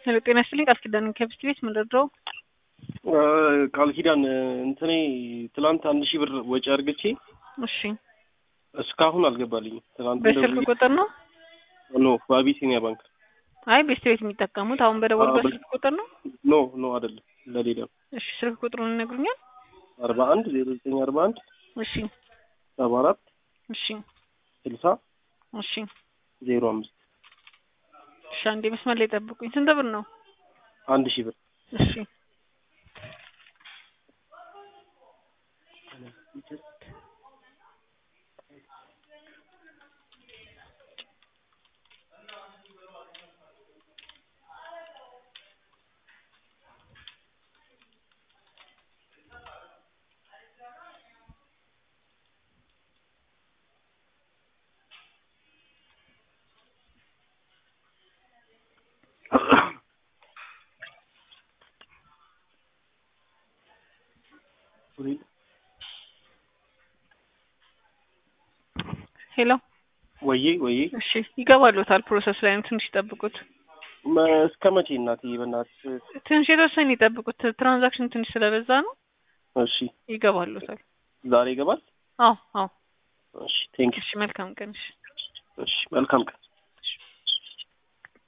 ሄሎ ጤና ይስጥልኝ ቃል ኪዳን ከብስት ቤት ምንድረው ቃል ኪዳን እንትኔ ትላንት አንድ ሺህ ብር ወጪ አድርግቼ እሺ እስካሁን አልገባልኝም። ትላንት በስልክ ቁጥር ነው ኖ በአቢሲኒያ ባንክ አይ ቤስት ቤት የሚጠቀሙት አሁን በደወሉበት አዎ፣ ስልክ ቁጥር ነው ኖ ኖ አይደለም ለሌላ እሺ ስልክ ቁጥሩን ይነግሩኛል አርባ አንድ ዜሮ ዘጠኝ አርባ አንድ እሺ ሰባ አራት እሺ ስልሳ እሺ ዜሮ አምስት እሺ አንዴ መስመር ላይ ጠብቁኝ ስንት ብር ነው አንድ ሺህ ብር እሺ ሄሎ ወዬ ወዬ እሺ ይገባሉታል ፕሮሰስ ላይ ነው ትንሽ ይጠብቁት መ- እስከ መቼ እናትዬ በእናትሽ ትንሽ የተወሰነ ይጠብቁት ትራንዛክሽን ትንሽ ስለበዛ ነው እሺ ይገባሉታል ዛሬ ይገባል አዎ አዎ እሺ ቴንክ እሺ መልካም ቀን እሺ እሺ መልካም ቀን